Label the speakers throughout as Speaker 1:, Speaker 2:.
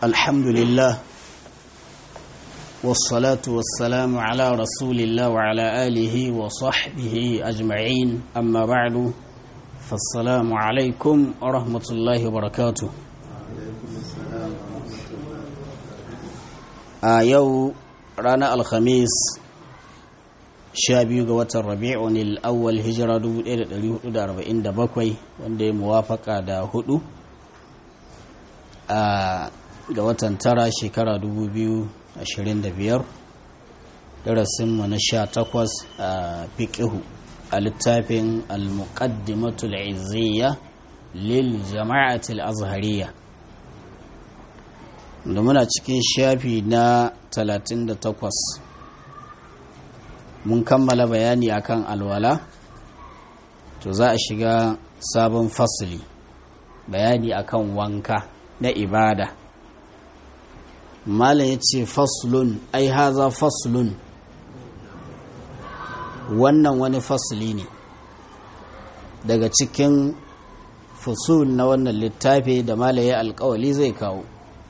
Speaker 1: الحمد لله والصلاة والسلام على رسول الله وعلى آله وصحبه أجمعين أما بعد فالسلام عليكم ورحمة الله وبركاته a yau ranar alhamis sha biyu ga watan rabi'un al'awwal hijira 1447 wanda ya muwafaka da hudu a ga watan tara shekara 2025 darasinmu na sha takwas a fiƙihu a littafin al-muqaddimatul izziya lil jama'atul azhariya da muna cikin shafi na 38 mun kammala bayani akan alwala to za a shiga sabon fasili bayani akan wanka na ibada malam ya ce faslun ai haza faslun wannan wani fasili ne daga cikin fusul na wannan littafi da malaye alkawali zai kawo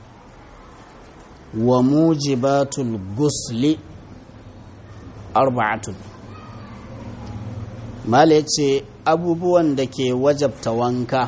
Speaker 1: wa mujibatul gusli arba'atun mala ce abubuwan da ke wajabta wanka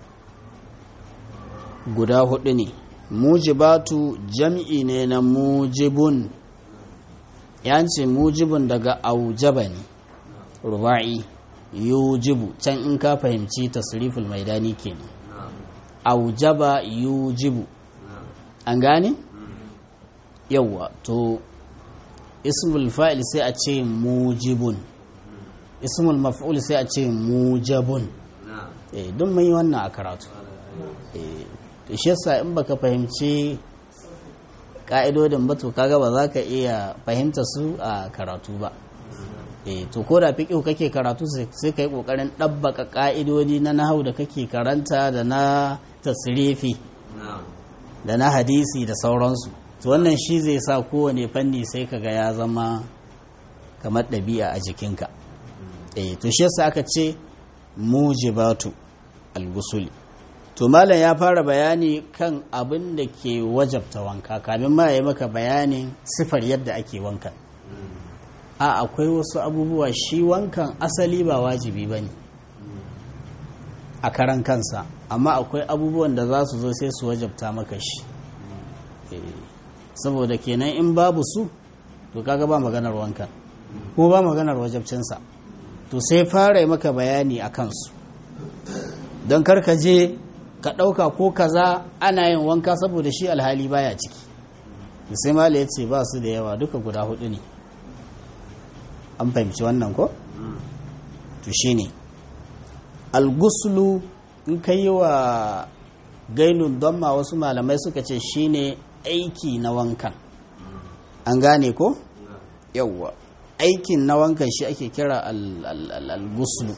Speaker 1: guda hudu ne mujibatu jam'i ne na mujibun yanci mujibun daga aujaba ne ruba'i yujibu can in ka fahimci tasriful maidani kenan aujaba yujibu an gane? yawwa to ismul fa'il sai a ce mujibun ismul maf'ul sai a ce mujabun eh don mai wannan a karatu eh to shi yasa in baka fahimci ka'idodin ba to kaga ba za ka iya fahimta su a karatu ba eh to ko da fiqh kake karatu sai kai kokarin dabbaka ka'idodi na nahau da kake karanta da na tasrifi da na hadisi da sauransu to wannan shi zai sa kowane fanni sai kaga ya zama kamar ɗabi'a a jikinka eh to shi yasa aka ce mujibatu al-gusuli to malam ya fara bayani kan abin da ke wajabta wanka kamin ma ya maka bayanin sifar yadda ake wankan a akwai wasu abubuwa shi wankan asali ba wajibi ba ne a karan kansa amma akwai abubuwan da za su zo sai su wajabta maka shi saboda kenan in babu su to kaga ba maganar wankan ko ba maganar wajabcinsa to sai fara yi maka bayani a kansu don karka je ka ɗauka ko kaza ana yin wanka saboda shi alhali baya ciki sai mala ya ce ba su da yawa duka guda hudu ne an fahimci wannan ko? to shi ne alguslu in ka yi wa gainun don ma wasu malamai suka ce shi ne aiki na wankan an gane ko yawwa aikin na wankan shi ake kira al-guslu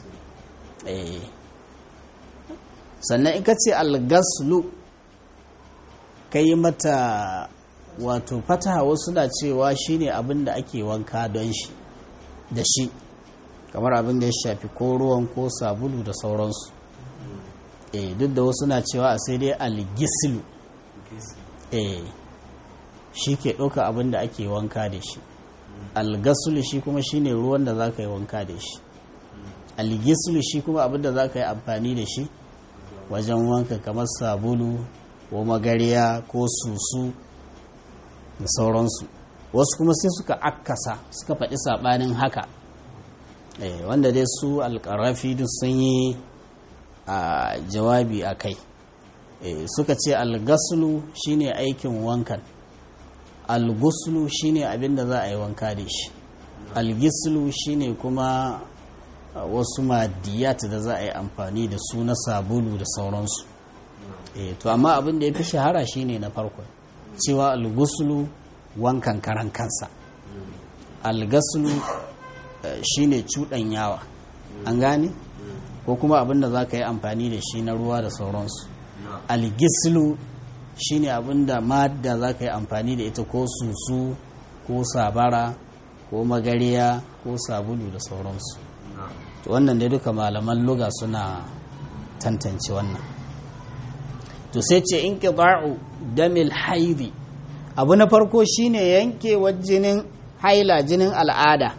Speaker 1: sannan in ka ce al-gaslu ka yi mata wato fataha wasu na cewa shine abin da ake wanka don shi da shi kamar abin da ya shafi ko ruwan ko sabulu da sauransu eh duk da wasu na cewa a sai dai al-gislu eh shi ke ɗauka abin da ake wanka da shi algasulu shi kuma shine ruwan da za ka yi wanka da shi algisulu shi kuma abin da za ka yi amfani da shi wajen wanka kamar sabulu ko magariya ko susu da sauransu wasu kuma sai suka akasa suka faɗi saɓanin haka wanda dai su alƙarafi duk sun yi a jawabi a kai suka ce algasulu shine aikin wankan alguslu shine abin da za a yi wanka da shi algislu shine kuma wasu madiyat da za a yi amfani da su na sabulu da sauransu e, to amma abin da ya fi shahara shine na farko cewa alguslu wankan karan kansa algaslu shine yawa an gane ko kuma abin da za ka yi amfani da shi na ruwa da sauransu algislu shine abinda madda za ka yi amfani da ita ko susu ko sabara ko magariya ko sabulu da sauransu to wannan dai duka malaman luga suna tantance wannan to sai ce in damil haidi abu na farko shine yankewar jinin haila jinin al'ada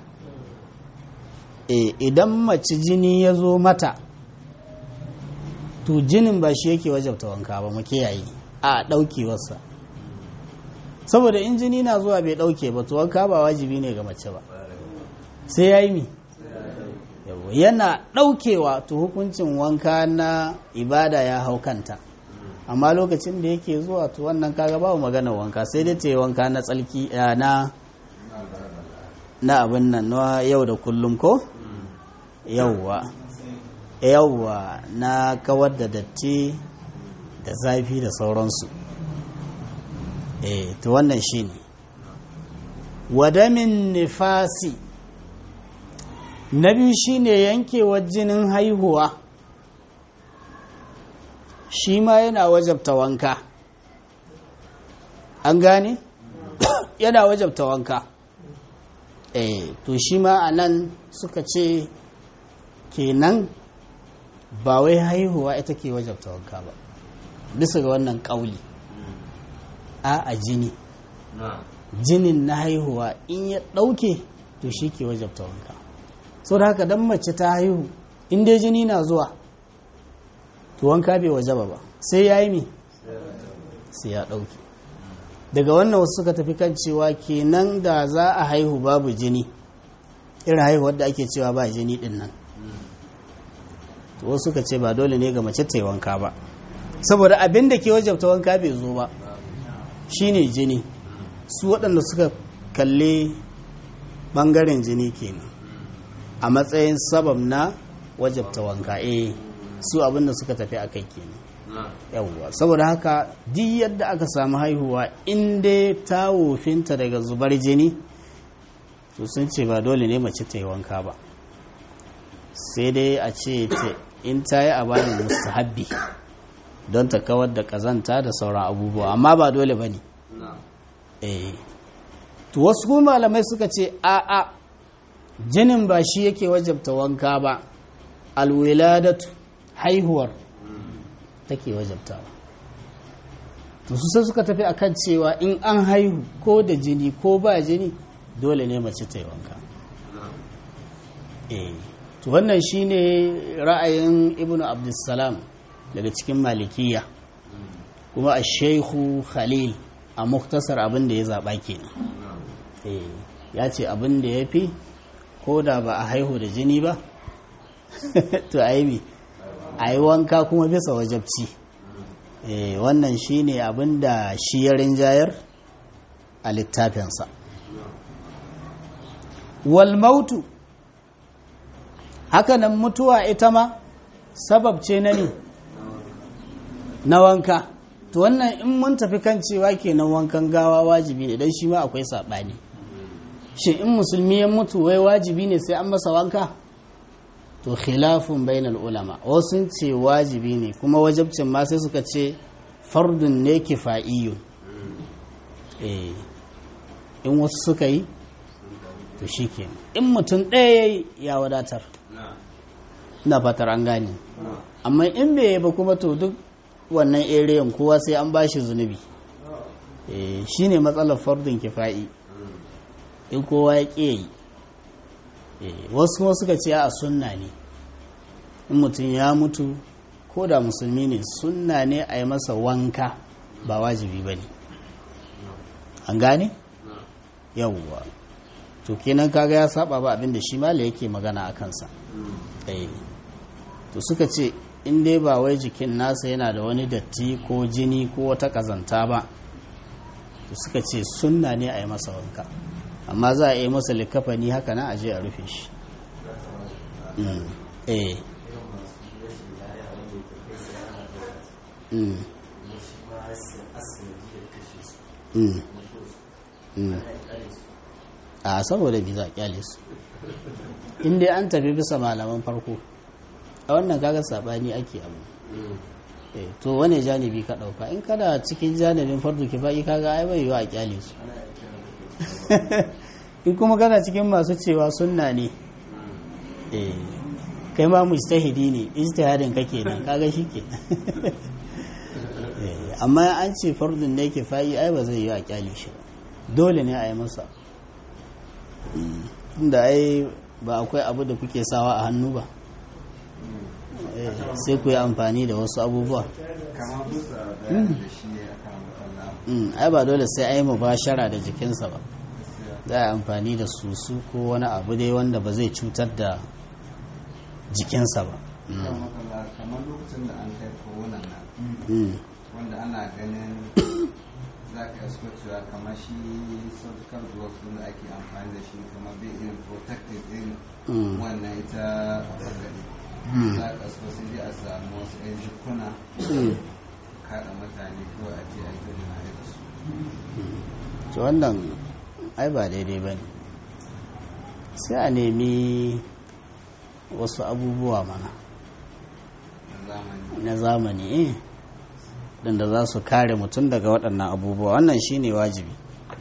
Speaker 1: e, idan mace jini ya zo mata to jinin ba shi yake wajabta wanka ba mu kiyaye a ɗaukewarsa saboda in jini na zuwa bai ɗauke ba to wanka ba wajibi ne ga mace ba sai ya yi mi yana ɗaukewa to hukuncin wanka na ibada ya hau kanta amma lokacin da yake zuwa to wannan kaga babu magana wanka sai dai ta yi wanka na tsalki na na abin nan na yau da kullum ko yauwa yauwa na kawar da datti da zafi da sauransu eh to wannan shine wadamin nifasi na biyu shine yankewar jinin haihuwa shi ma yana wajabta wanka an gane yana wajabta wanka eh to shi ma a nan suka ce kenan ba wai haihuwa ita ke wajabta wanka ba bisa ga wannan ƙauli a a jini jinin na haihuwa in ya ɗauke to shi ke wajabta wanka sau da haka don mace ta haihu in dai jini na zuwa to wanka bai wajaba ba sai ya yi mi sai ya ɗauke daga wannan wasu suka tafi kan cewa kenan da za a haihu babu jini irin haihuwar da ake cewa ba jini din nan to wasu suka ce ba dole ne ga mace ta yi wanka ba saboda abin da ke wajabta wanka bai zo ba shine jini su waɗanda suka kalle ɓangaren jini kenan a matsayin sabab na wajabta wanka eh su abin da suka tafi a kai kenan yawwa saboda haka duk yadda aka samu haihuwa in dai ta wofinta daga zubar jini to sun ce ba dole ne mace ta yi wanka ba sai dai a ce in ta yi a bayan mustahabbi don ta kawar da kazanta da sauran abubuwa amma ba dole ba ne to wasu kuma malamai suka ce a a jinin ba shi yake wajabta wanka ba alwiladatu haihuwar take wajabtawa to su sai suka tafi akan cewa in an haihu ko da jini ko ba jini dole ne mace ta yi wanka eh to wannan shine ra'ayin ibnu abdussalam daga cikin malikiya kuma a shehu khalil a muktasar abin da ya zaɓa kenan eh ya ce abin da ya fi ko da ba a haihu da jini ba to a yi a yi wanka kuma bisa wajabci wannan shi ne abin da shi ya rinjayar a littafinsa walmautu hakanan mutuwa ita ma sabab ce na ne na wanka to wannan in mun tafi kan cewa kenan wankan gawa wajibi ne don shi ma akwai saɓani shi in musulmi ya mutu wai wajibi ne sai an masa wanka to khilafun bainal ulama wasu ce wajibi ne kuma wajabcin ma sai suka ce fardun ne kifa'iyun eh in wasu suka yi to shikenan in mutum ɗaya ya wadatar ina fatar an gane amma in bai ba kuma to duk wannan eriyan kowa sai an bashi zunubi eh shine matsalar fardun kifa'i in kowa ya ƙi yi wasu kuma suka ce a sunna ne in mutum ya mutu ko da musulmi ne sunna ne a yi masa wanka ba wajibi ba ne an gane? yawwa to kenan kaga ya saba ba abinda shi mala yake magana a kansa to suka ce in dai ba wai jikin nasa yana da wani datti ko jini ko wata kazanta ba to suka ce sunna ne a yi masa wanka amma za a yi masa likafani haka na aje a rufe shi eh a saboda biza kyale su inda an tafi bisa malaman farko a wannan kaga sabani ake abu to wane janibi ka dauka in kada cikin janibin fardu kifa'i kaga ai bai yiwa a kyale su in kuma kana cikin masu cewa sunna ne kai ma mujtahidi ne ijtihadin kake nan kaga shike amma an ce fardun ne ke fayi ai ba zai yi a kyale shi ba dole ne a yi masa inda ai ba akwai abu da kuke sawa a hannu ba Eh, sai ku yi amfani da wasu abubuwa
Speaker 2: kamar bisa bayanin da shi ya kama kalla
Speaker 1: Mm, ai ba dole sai a yi mubashara da jikinsa ba za a yi amfani da susu ko wani abu dai wanda ba zai cutar da jikinsa ba Mm,
Speaker 2: kan makalla kamar lokacin da an kai koronan nan
Speaker 1: mm,
Speaker 2: wanda ana ganin za ka isko cewa kamar shi surgical gloves din da ake amfani da shi kamar bai irin protective din
Speaker 1: mm,
Speaker 2: wannan ita bangare
Speaker 1: mm,
Speaker 2: za ka isko sai dai a samu wasu yan jikuna
Speaker 1: mm.
Speaker 2: kaɗa mutane kawai a je a yi na da su
Speaker 1: to wannan ai ba daidai ba ne sai a nemi wasu abubuwa mana
Speaker 2: na zamani
Speaker 1: na zamani eh da za su kare mutum daga waɗannan abubuwa wannan shine wajibi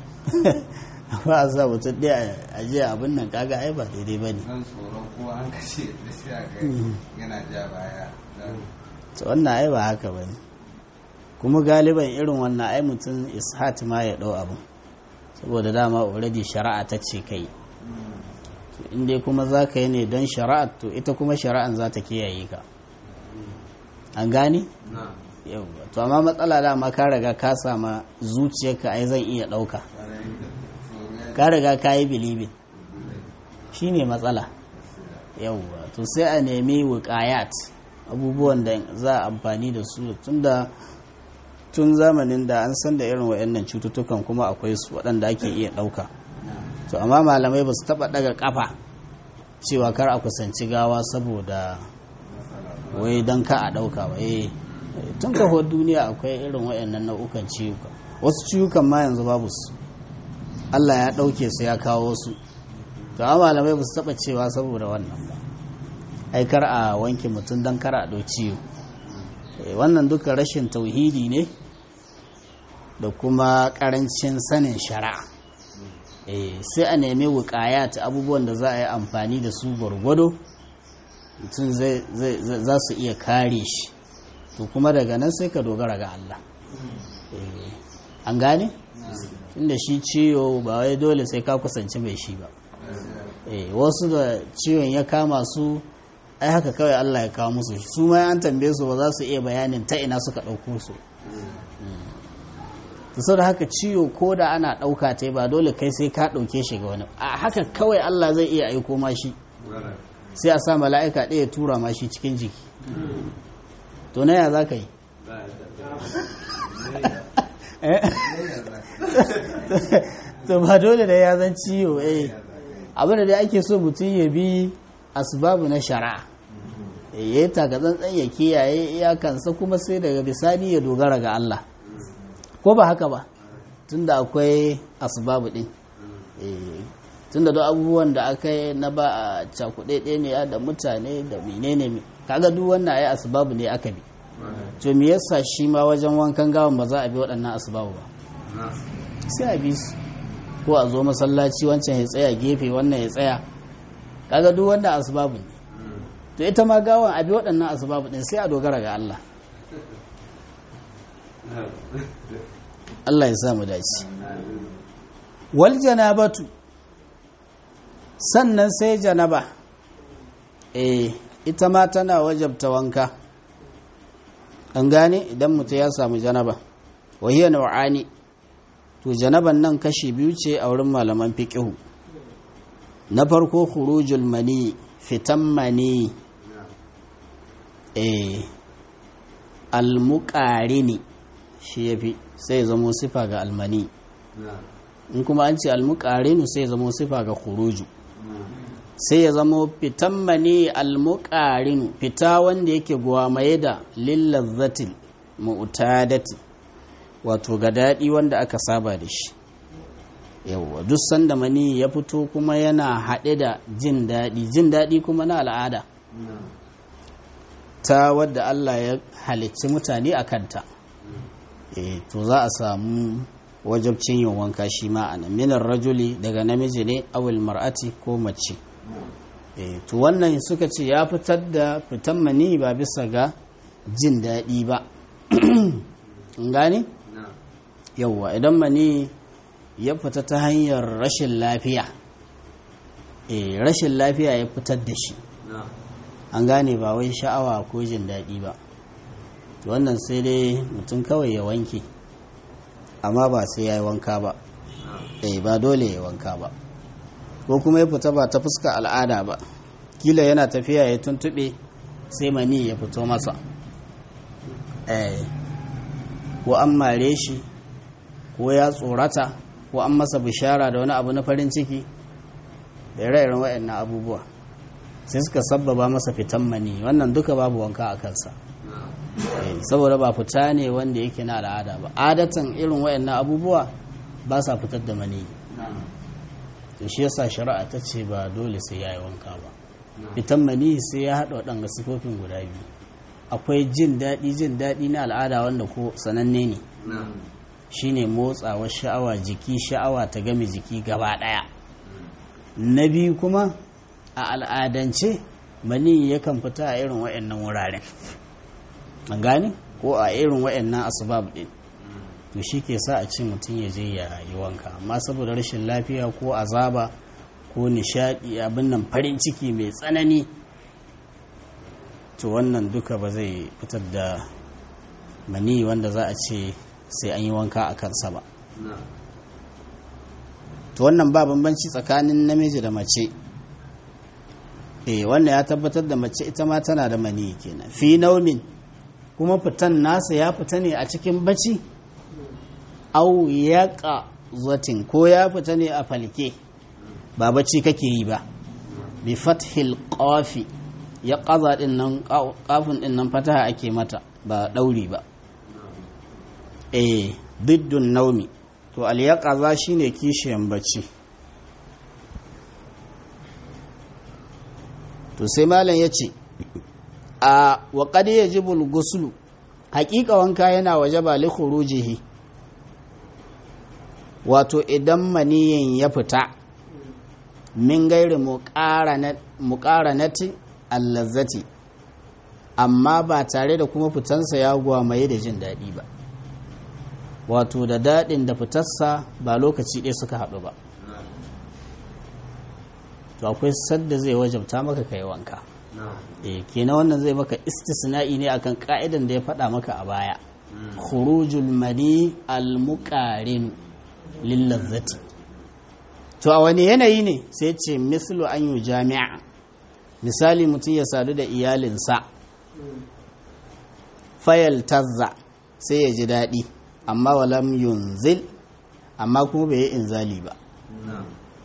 Speaker 1: ba a sa mutum ɗaya a je abin nan kaga ai ba daidai ba ne
Speaker 2: don tsoron kowa an kashe da sai a ga yana ja baya don
Speaker 1: to wannan ai ba haka ba ne kuma galiban irin wannan ai mutum ishat ma ya ɗau abin saboda dama already shari'a ta ce kai to in dai kuma za ka yi ne don shari'a to ita kuma shari'an za ta kiyaye ka an gane
Speaker 2: na
Speaker 1: yauwa to amma matsala dama ka riga ka sama zuciyarka ai zan iya ɗauka ka riga ka yi bilibin shi ne matsala yauwa to sai a nemi wukayat abubuwan da za a amfani da su tunda tun zamanin da an san da irin waɗannan cututtukan kuma akwai su waɗanda ake iya ɗauka to amma malamai ba su taɓa ɗaga ƙafa cewa kar a kusanci gawa saboda wai don ka a ɗauka ba eh tun kafuwar duniya akwai irin waɗannan nau'ukan ciwuka wasu ciwukan ma yanzu babu su Allah ya ɗauke su ya kawo su to amma malamai ba su taɓa cewa saboda wannan ba ai kar a wanke mutum don kar a ɗau ciwo Eh, wannan duka rashin tauhidi ne da kuma ƙarancin sanin shari'a Eh, sai a nemi wukaya ta abubuwan da za a yi amfani da su gwargwado mutum zai- zai- zai- za su iya kare shi to kuma daga nan sai ka dogara ga Allah Eh, an gane? inda shi ciwo ba wai dole sai ka kusanci mai shi ba Eh, wasu da ciwon ya kama su ai haka kawai Allah ya kawo musu su ma an tambaye su ba za su iya bayanin ta ina suka ɗauko su to sau da haka ciwo ko da ana ɗauka ta ba dole kai sai ka ɗauke shi ga wani a haka kawai Allah zai iya aiko ma shi sai a sa mala'ika ɗaya tura ma shi cikin jiki to na ya za ka yi Eh? to ba dole da ya zan ciwo eh abinda da ake so mutum ya bi asbabu na shari'a ya yi takatsantsan ya kiyaye iyakansa kuma sai daga bisani ya dogara ga Allah ko ba haka ba tunda akwai asbabu din Eh, tunda duk abubuwan da aka yi na ba a cakuɗe ɗaya ne da mutane da menene me kaga duk wannan ai asbabu ne aka bi to me yasa shi ma wajen wankan gawan ba za a bi waɗannan asbabu ba sai a bi su ko a zo masallaci wancan ya tsaya gefe wannan ya tsaya kaga duk wannan asbabu ne to ita ma gawan a bi waɗannan asbabu ɗin sai a dogara ga Allah Allah ya sa mu dace wal janabatu sannan sai janaba eh ita ma tana wajabta wanka an gane idan mutum ya samu janaba wahiyar nau'ani to janaban nan kashi biyu ce a wurin malaman fiqihu na farko khurujul mani fitan mani eh almuqarini shi yafi sai zamo sifa ga almani in kuma an ce almuqarinu sai zamo sifa ga khuruju sai ya zamo fitan mani almuqarinu fita wanda yake gwamaye da lillazzatil mu'tadati wato ga daɗi wanda aka saba da shi yawwa duk sanda mani ya fito kuma yana haɗe da jin daɗi jin daɗi kuma na al'ada ta wadda Allah ya halicci mutane a kanta e, to za a samu wajabcin yin wanka shi ma a nan minar rajuli daga namiji ne awil mar'ati ko mace e, to wannan suka ce ya fitar da fitan mani ba bisa ga jin daɗi ba gane
Speaker 2: na
Speaker 1: yauwa idan mani ya fita ta hanyar rashin lafiya eh rashin lafiya ya fitar da shi
Speaker 2: na
Speaker 1: an gane ba wai sha'awa ko jin daɗi ba to wannan sai dai mutum kawai ya wanke amma ba sai ya yi wanka ba
Speaker 2: na
Speaker 1: eh ba dole ya yi wanka ba ko kuma ya fita ba ta fuska al'ada ba kila yana tafiya ya tuntube sai mani ya fito masa eh ko an mare shi ko ya tsorata ko an masa bishara da wani abu na farin ciki da ire-iren waɗannan abubuwa sai suka sabbaba masa fitan mani wannan duka babu wanka a kansa
Speaker 2: na
Speaker 1: Eh, saboda ba fita ne wanda yake na al'ada ba adatan irin waɗannan abubuwa ba sa fitar da mani
Speaker 2: na
Speaker 1: to shi yasa shari'a ta ce ba dole sai ya yi wanka ba
Speaker 2: na
Speaker 1: fitan mani sai ya haɗa waɗanga sifofin guda biyu akwai jin daɗi jin daɗi na al'ada wanda ko sananne ne
Speaker 2: na
Speaker 1: shine motsawar sha'awa jiki sha'awa ta game jiki gaba ɗaya na biyu kuma a al'adance mani yakan fita a irin waɗannan wuraren an gane ko a irin waɗannan asbab ɗin to shi ke sa a ce mutum ya je ya yi wanka amma saboda rashin lafiya ko azaba ko nishadi abin nan farin ciki mai tsanani to wannan duka ba zai fitar da mani wanda za a ce sai an yi wanka a kansa ba
Speaker 2: na
Speaker 1: to wannan ba bambanci tsakanin namiji da mace eh wannan ya tabbatar da mace ita ma tana da mani kenan fi naumin kuma fitan nasa ya fita ne a cikin bacci au yaqa zatin ko ya fita ne a falke ba bacci kake yi ba bi fathil qafi ya qaza din nan qafin din nan fataha ake mata ba dauri ba eh diddun naumi to al yaqaza shine kishiyan bacci to sai malam yace a wa qad yajibu al ghuslu haƙiƙa wanka yana wajaba li khurujihi wato idan maniyin ya fita min gairi muƙaranati allazzati amma ba tare da kuma fitansa ya gwamaye da jin daɗi ba wato da daɗin da fitarsa ba lokaci ɗaya suka haɗu ba to akwai sadda zai wajabta maka kai wanka
Speaker 2: na
Speaker 1: e kenan wannan zai maka istisna'i ne akan ka'idan da ya faɗa maka a baya khurujul mani al-muqarin lillazzati to a wani yanayi ne sai ce mislu an yi jami'a misali mutum ya sadu da iyalinsa fayal tazza sai ya ji daɗi amma walam yunzil amma kuma bai yi inzali ba
Speaker 2: na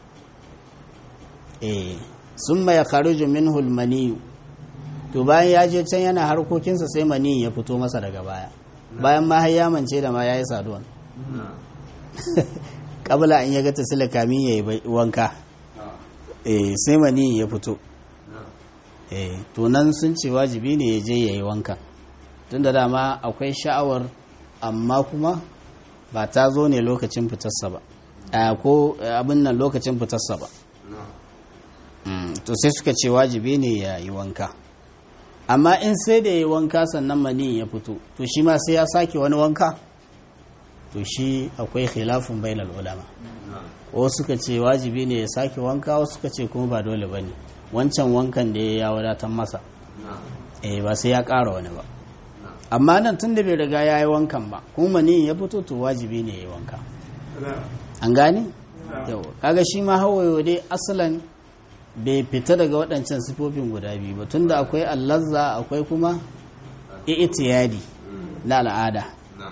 Speaker 1: eh sun mai kharuju minhu maniyu to bayan ya je can yana harkokinsa sai maniyin ya fito masa daga baya bayan ma har ya mance da ma ya yi saduwan
Speaker 2: na
Speaker 1: kabla an ya ga tasila kamin ya yi wanka eh sai mani ya fito
Speaker 2: na
Speaker 1: eh to nan sun ce wajibi ne ya je ya yi wanka tun da dama akwai sha'awar amma kuma ba ta zo ne lokacin fitarsa ba a ko eh, abin nan lokacin fitarsa ba
Speaker 2: na
Speaker 1: Mm, to sai suka ce wajibi ne ya yi wanka amma in sai da ya yi wanka sannan mani ya fito to shi ma sai ya sake wani wanka to shi akwai khilafin bainal ulama
Speaker 2: na
Speaker 1: wasu suka ce wajibi ne ya sake wanka wasu suka ce kuma ba dole ba ne wancan wankan da ya wadatar masa
Speaker 2: na
Speaker 1: eh ba sai ya ƙara wani ba
Speaker 2: na
Speaker 1: amma nan tun da bai riga ya yi wankan ba kuma mani ya fito to wajibi ne ya yi wanka an gane yau kaga shi ma hawayo dai asalan bai fita daga waɗancan sifofin guda biyu ba tunda akwai allazza akwai kuma i'tiyadi na al'ada
Speaker 2: na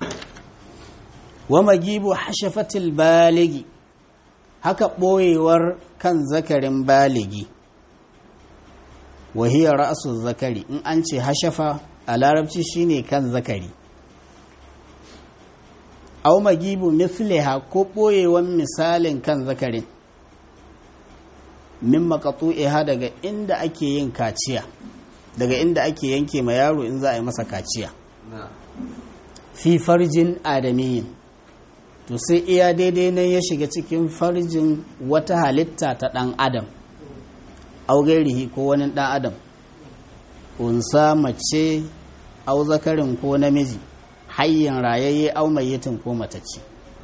Speaker 1: wa magibu hashafatil baligi haka ɓoyewar kan zakarin baligi wahiyar ra'asu zakari in an ce hashafa a larabci shine kan zakari au magibu misliha ko ɓoyewan misalin kan zakarin min makatu'iha daga inda ake yin kaciya daga inda ake yanke ma yaro in za a yi masa kaciya
Speaker 2: na
Speaker 1: fi farjin adamiyin to sai iya daidai nan ya shiga cikin farjin wata halitta ta ɗan adam augairihi ko wani ɗan adam unsa mace au zakarin ko namiji hayyin rayayye au mayyitin ko matacce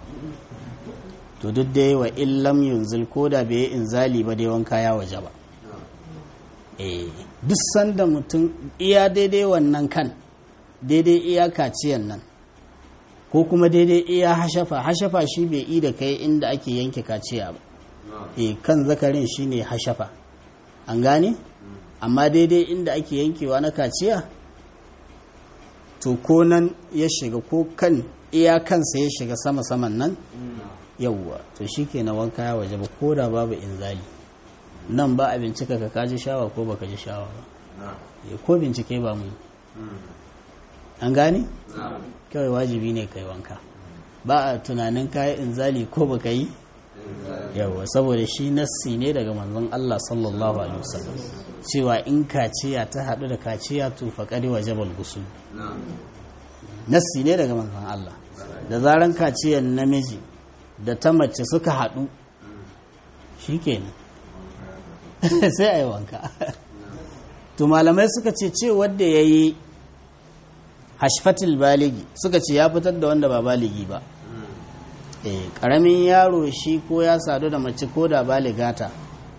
Speaker 1: to duk dai wa illam yunzil ko da bai inzali ba dai wanka ya waje ba eh duk sanda mutum iya daidai wannan kan daidai iya kaciyan nan ko kuma daidai iya hashafa hashafa shi bai yi da kai inda ake yanke kaciya ba e kan zakarin shine hashafa an gane amma daidai inda ake yankewa na kaciya to ko nan ya shiga ko kan iya kansa ya shiga sama saman nan yauwa to shi ke na wanka ya waje ba ko da babu inzali nan ba a bincika ka kaji shawa ko baka ji shawa ba ko bincike ba mu an gane kawai wajibi ne kai wanka ba a tunanin kayi inzali ko baka yi yawa saboda shi nassi ne daga manzon Allah sallallahu alaihi wasallam cewa in kaciya ta hadu da kaciya to faqadi wajabal gusul nassi ne daga manzon Allah da zaran kaciyar namiji da ta mace suka hadu shikenan sai a yi wanka to malamai suka ce ce wanda ya yi hashfatil baligi suka ce ya fitar da wanda ba baligi ba eh karamin yaro shi ko ya sadu da mace ko da baligata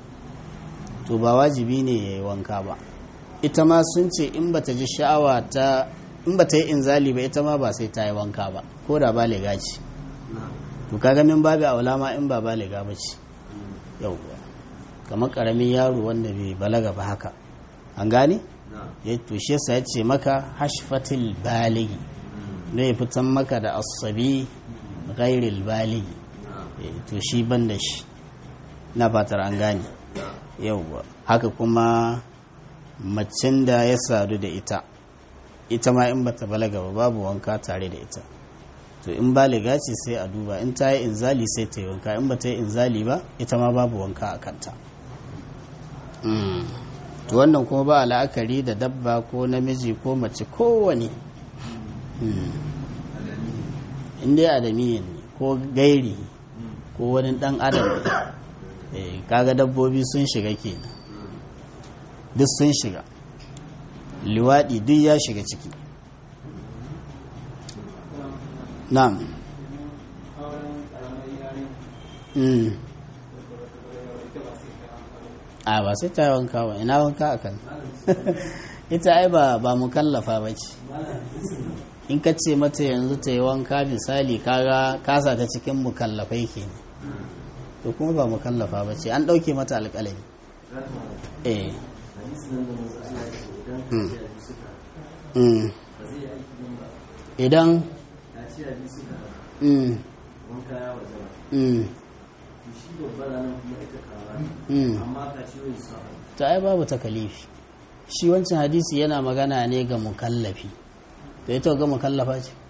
Speaker 1: to ba wajibi ne ya yi wanka ba ita ma sun ce in bata ji sha'awa ta in bata yi inzali ba ita ma ba sai ta yi wanka ba ko da baliga ce to kaga min babu aula ma in ba baliga ba ce yauwa kamar karamin yaro wanda bai balaga ba haka an gane ya tushe sa ya ce maka hashfatil baligi da ya fitan maka da asabi ghairil baligi to shi ban da shi na fatar an gane yauwa haka kuma macin da ya sadu da ita ita ma in bata balaga ba babu wanka tare da ita to in baliga ce sai a duba in ta yi inzali sai ta yi wanka in bata yi inzali ba ita ma babu wanka a kanta to wannan kuma ba la'akari da dabba ko namiji ko mace kowane inda adamiyin ne ko gairi ko wani dan adam kaga dabbobi sun shiga kenan duk sun shiga liwaɗi duk ya shiga ciki na'am a ba sai ta yi wanka ba ina wanka a kan ita ai ba ba mukallafa ba ce in ka ce mata yanzu ta yi wanka misali kaga kasa ta cikin mukallafai ke ne to kuma ba mukallafa ba ce an ɗauke mata alƙalami eh idan ta ai babu takalifi shi wancan hadisi yana magana ne ga mukallafi to ita ga mukallafa ce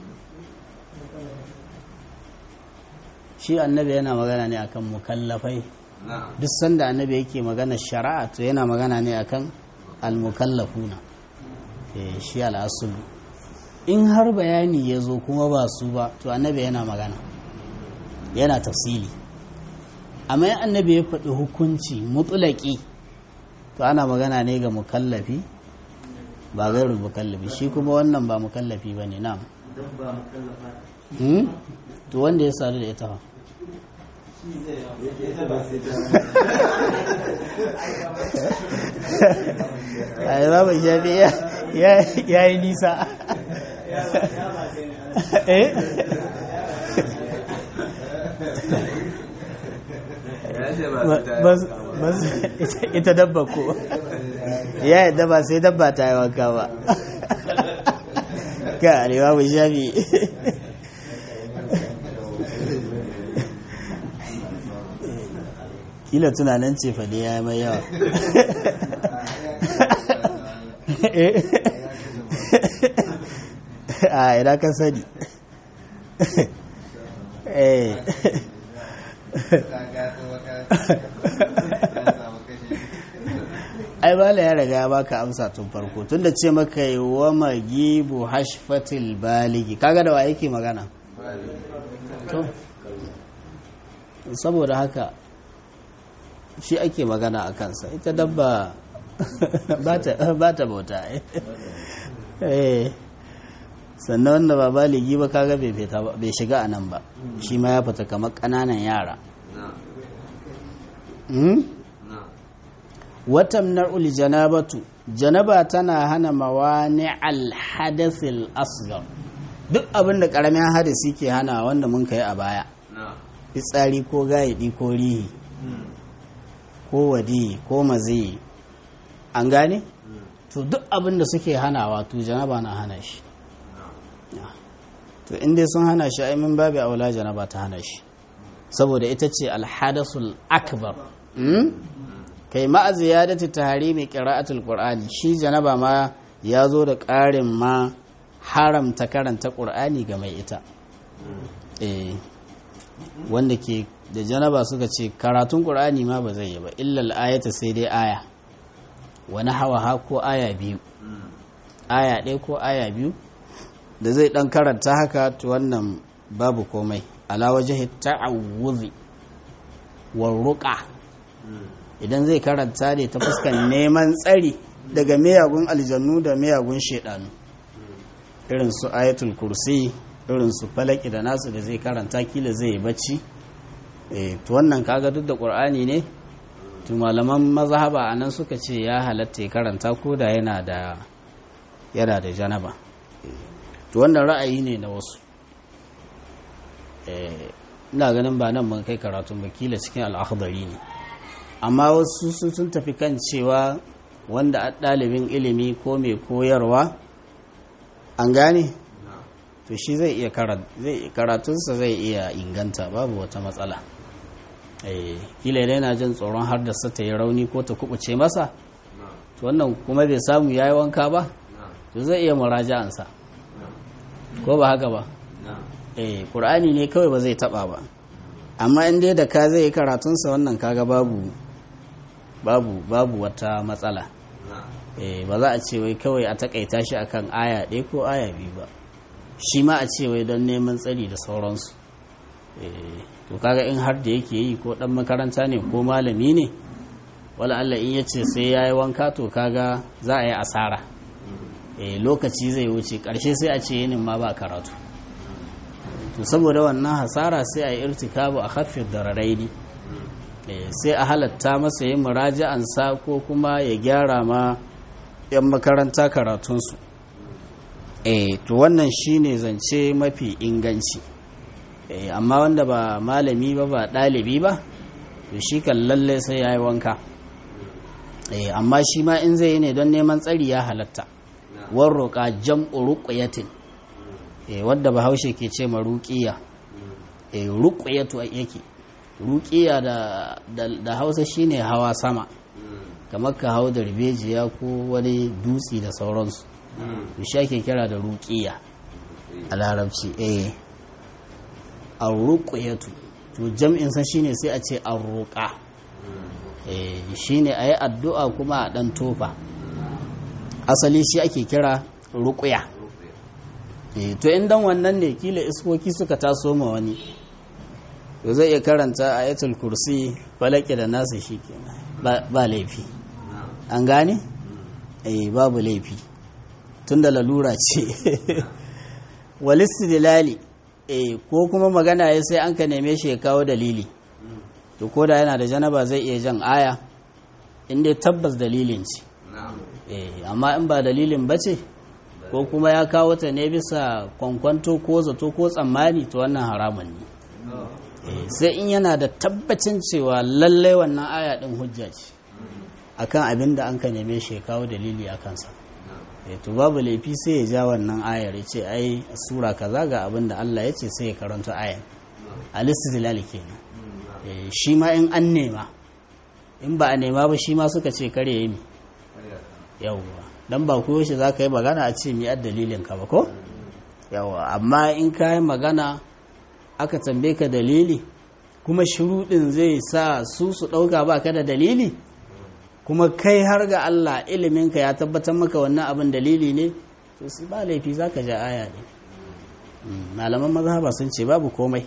Speaker 1: shi annabi yana magana ne akan mukallafai duk sanda annabi yake magana shari'a to yana magana ne akan almukallafuna shi al'asulu in har bayani ya zo kuma ba su ba to annabi yana magana yana tafsili amma yin annabi ya faɗi hukunci mutulaki to ana magana ne ga mukallafi ba gairu mukallafi shi kuma wannan ba mukallafi ba ne na to wanda ya sadu da ita ba a yi babu shafi ya yi nisa eh ita dabba ko ya yadda ba sai dabba ta yi wanka ba ka arewa mu shafi kila tunanin ce fa ya yi mai yawa a ina ka sani eh ai bala ya riga ya baka amsa tun farko tunda ce maka yi wa magibu hashfatil baligi kaga da wa yake magana to saboda haka shi ake magana a kansa ita dabba ba ta bauta sannan wanda ba baligi ba kaga bai fita ba bai shiga a nan ba shi ma ya fita kamar ƙananan yara Hmm? watan na'ul janabatu janaba tana hana mawani alhadasil asgar duk abin da ƙaramin hadasi ke hana wanda mun kai a baya fitsari ko gayadi ko rihi ko wadi ko mazi an gane to duk abin da suke hanawa to janaba na hana shi to inda sun hana shi ai min babu aula janaba ta hana shi saboda ita ce alhadasul akbar Hmm? kai ma'a ziyadati tahrimi qira'atul qur'ani shi janaba ma ya zo da ƙarin ma haramta karanta qur'ani ga mai ita eh wanda ke da janaba suka ce karatun qur'ani ma ba zai yi ba illa ayata sai dai aya wani hawa ha ko aya biyu aya ɗaya ko aya biyu da zai ɗan karanta haka to wannan babu komai ala wajhi ta'awudhi wa ruqa idan zai karanta ne ta fuskan neman tsari daga miyagun aljannu da miyagun shaidanu irin su ayatul kursi irin su falaki da nasu da zai karanta kila zai yi bacci eh to wannan kaga duk da qur'ani ne to malaman mazhaba anan suka ce ya halatta ya karanta ko da yana da yana da janaba to wannan ra'ayi ne na wasu eh ina ganin ba nan mun kai karatun ba kila cikin al'akhdari ne amma wasu su sun tafi kan cewa wanda a ɗalibin ilimi ko mai koyarwa an gane to shi zai iya karatunsa zai iya inganta babu wata matsala kila idan yana jin tsoron har da ta yi rauni ko ta kubuce masa to wannan kuma bai samu ya yi wanka ba to zai iya muraja'ansa ko ba haka ba eh ƙur'ani ne kawai ba zai taɓa ba amma in dai da ka zai yi karatunsa wannan kaga babu babu babu wata matsala eh ba za a ce wai kawai a takaita shi akan aya ɗaya ko aya biyu ba shi ma a ce wai don neman tsari da sauransu eh to kaga in har da yake yi ko dan makaranta ne ko malami ne wala Allah in yace sai yayi wanka to kaga za a yi asara eh lokaci zai wuce karshe sai a ce yinin ma ba karatu to saboda wannan hasara sai a yi irtikabu a haffin dararaini sai a halatta masa yin muraja'ansa ko kuma ya gyara ma 'yan makaranta karatunsu eh to wannan shine zance mafi inganci eh amma wanda ba malami ba ba ɗalibi ba to shi kan lalle sai ya yi wanka eh amma shi ma in zai yi ne don neman tsari ya halatta warroƙa jam'u ruqyatin eh wadda bahaushe ke ce ma ruqiya eh ruqyatu yake ruqiya da da Hausa shine hawa sama kamar ka hau da ribejiya ko wani dutsi da sauransu to shi ake kira da ruqiya a larabci eh ar-ruqyatu to jam'in sa shine sai a ce ar-ruqa eh shine ayi addu'a kuma a dan tofa asali shi ake kira ruqya eh to in dan wannan ne kila iskoki suka taso ma wani to zai iya karanta ayatul kursi falaki da nasu shikenan ba ba laifi an gane eh babu laifi tunda lalura ce walistidlali eh ko kuma magana ya sai an ka neme shi ya kawo dalili to ko da yana da janaba zai iya jan aya inda tabbas dalilin ce eh amma in ba dalilin ba ce ko kuma ya kawo ta ne bisa kwankwanto ko zato ko tsammani to wannan haramun ne sai in yana da tabbacin cewa lallai wannan aya din hujja ce akan abin da an ka neme shi ya kawo dalili a kansa to babu laifi sai ya ja wannan ayar ya ce ai sura kaza ga abin da Allah ya ce sai ya karanta ayar al-istidlal kenan shi ma in an nema in ba a nema ba shi ma suka ce kare yi yawwa dan ba ko shi zaka yi magana a ce mi ad dalilin ka ba ko yawwa amma in ka yi magana aka tambaye ka dalili kuma shuruɗin zai sa su su ɗauka ba ka da dalili kuma kai har ga Allah iliminka ya tabbatar maka wannan abin dalili ne to su ba laifi za ka ja aya ne malaman mazhaba sun ce babu komai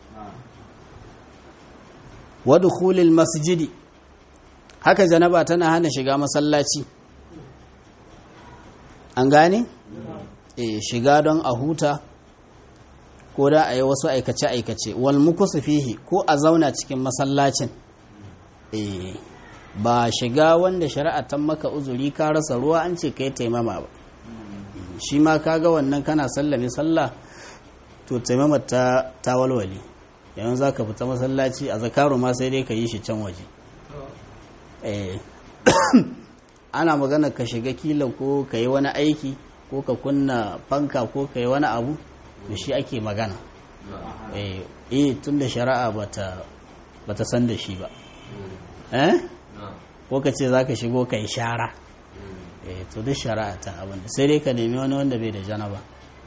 Speaker 1: wadu khulil masjidi haka janaba tana hana shiga masallaci an gane e, shiga don a huta ko da a yi wasu aikace-aikace wal mukusu fihi ko a zauna cikin masallacin e, ba shiga wanda shari'a ta maka uzuri ka rasa ruwa an ce kai taimama ba shi ma kaga wannan kana sallame sallah to taimama ta, ta walwale yanzu za ka fita masallaci a zakaru ma sai dai ka yi shi can waje e, ana magana ka shiga kila ko ka yi wani aiki ko ka kunna fanka ko ka yi wani abu da shi ake magana eh tun da shari'a bata bata san da shi ba eh ko ka ce za ka shigo ka yi shara eh to duk shari'a ta abin da sai dai ka nemi wani wanda bai da janaba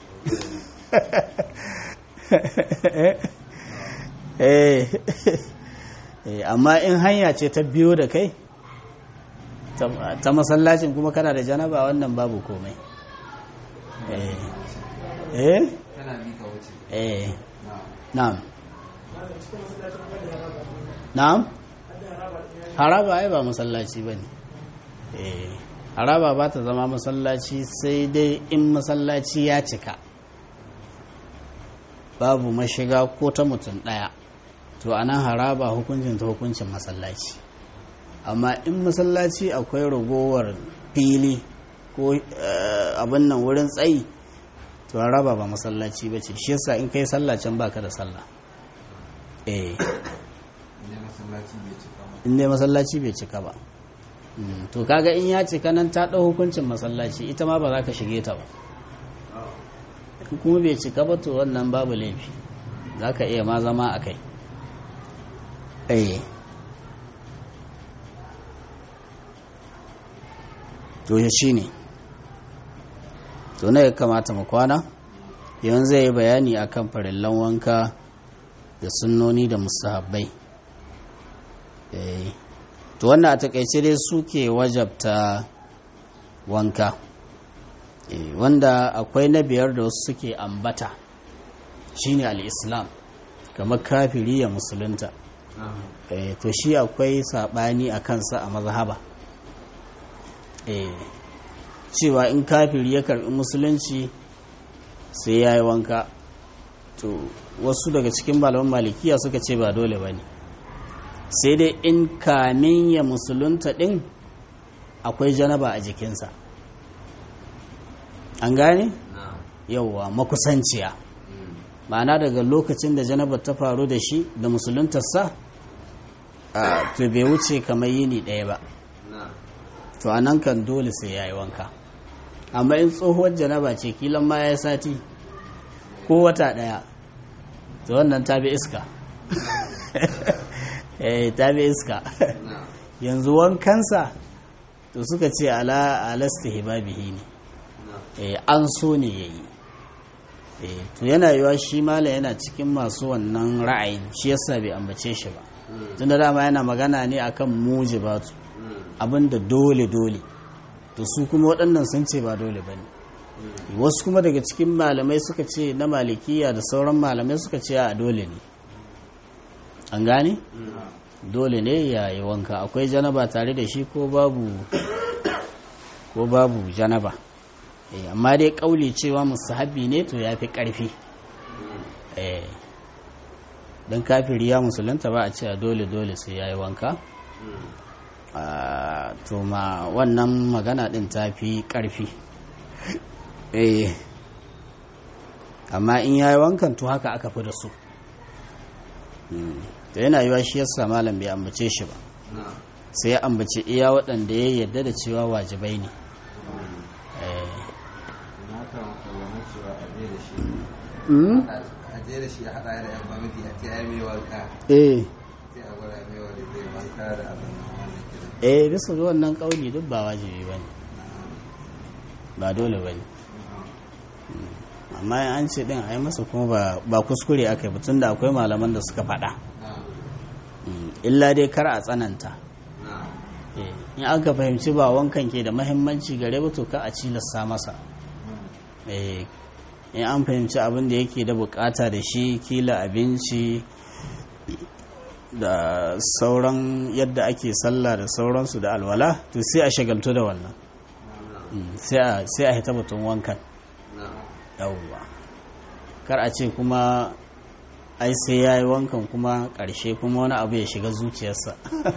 Speaker 1: eh amma in hanya ce ta biyo da kai ta masallacin kuma kana da janaba wannan babu komai eh eh
Speaker 2: tana bi ka wuce
Speaker 1: eh
Speaker 2: na'am
Speaker 1: na'am na'am haraba ai ba masallaci bane eh haraba ba ta zama masallaci sai dai in masallaci ya cika babu mashiga ko ta mutum daya to anan haraba hukuncin ta hukuncin masallaci amma in masallaci akwai ragowar fili ko abin nan wurin tsayi to raba ba masallaci ba ce shi yasa in kai sallah can baka da sallah eh
Speaker 2: ne masallaci bai cika ba
Speaker 1: in dai masallaci bai cika ba Mm, to kaga in ya cika nan ta ɗau hukuncin masallaci ita ma ba za ka shige ta ba in kuma bai cika ba to wannan babu laifi za ka iya ma zama a kai eh to ya shi ne to na ya kamata mu kwana yanzu zai yi bayani akan farillan wanka da sunnoni da musahabbai eh to wannan a takaice dai suke wajabta wanka eh wanda akwai na biyar da wasu suke ambata shine al-islam kamar kafiri ya musulunta eh to shi akwai sabani a kansa a mazhaba eh cewa in kafiri ya karbi musulunci sai ya yi wanka to wasu daga cikin malaman malikiya suka ce ba dole ba ne sai dai in kamin ya musulunta ɗin akwai janaba a jikinsa an gane? yauwa makusanciya ma'ana daga lokacin da janaba ta faru da shi da musuluntarsa a to bai wuce kamar yini ɗaya ba to a nan kan dole sai ya yi wanka amma in tsohuwar janaba ce kilan ma ya sati ko wata ɗaya to wannan ta bi iska eh ta bi iska yanzu wankansa to suka ce ala alasta hibabihi ne eh an so ne yayi eh to yana yiwa shi mala yana cikin masu wannan ra'ayin shi yasa bai ambace shi ba tunda dama yana magana ne akan mujibatu abinda dole dole to su kuma waɗannan sun ce ba dole bane wasu kuma daga cikin malamai suka ce na malikiya da sauran malamai suka ce a dole ne an gane dole ne ya yi wanka akwai janaba tare da shi ko babu ko babu janaba eh amma dai kauli cewa musahabi ne to ya fi ƙarfi eh don kafiri ya musulunta ba a cewa dole dole sai ya yi wanka to ma wannan magana din ta fi ƙarfi eh amma in ya yi wankan to haka aka fi da su da yana yiwa shi yasa malam bai ambace shi ba sai ya ambace iya waɗanda ya yarda da cewa wajibai ne
Speaker 2: na kan kallon cewa a je da shi
Speaker 1: Mm?
Speaker 2: a je da shi a haɗa da yan kwamiti a ce ai mai wanka
Speaker 1: eh
Speaker 2: sai a gwada mai wanda zai wanka da abin nan wanda ke da
Speaker 1: eh bisa ga wannan kauli duk ba wajibi ba ne ba dole ba ne amma in an ce din a yi masa kuma ba- ba kuskure aka yi tun da akwai malaman da suka faɗa
Speaker 2: na
Speaker 1: Mm, illa dai kar a tsananta
Speaker 2: na
Speaker 1: Eh, in aka fahimci ba wankan ke da mahimmanci gare ba to ka a cilasta masa Eh, in an fahimci abin da yake da bukata da shi kila abinci da sauran yadda ake sallah da sauransu da alwala to sai a shagaltu da wannan Mm, sai a sai a hita batun wankan
Speaker 2: na
Speaker 1: yawwa kar a ce kuma ai sai ya yi wankan kuma ƙarshe kuma wani abu ya shiga zuciyarsa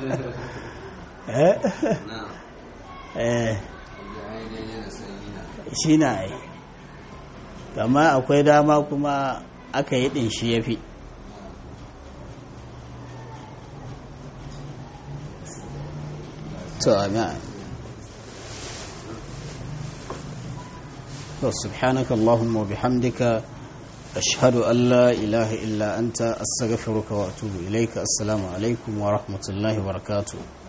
Speaker 1: eh
Speaker 2: na
Speaker 1: eh
Speaker 2: da ai daidai da sanyi na
Speaker 1: shi na yi amma akwai dama kuma aka yi ɗin shi ya fi to amin to subhanaka allahumma wa bihamdika ashhadu an la ilaha illa anta astaghfiruka wa atubu ilayka assalamu alaikum wa rahmatullahi wa barakatuh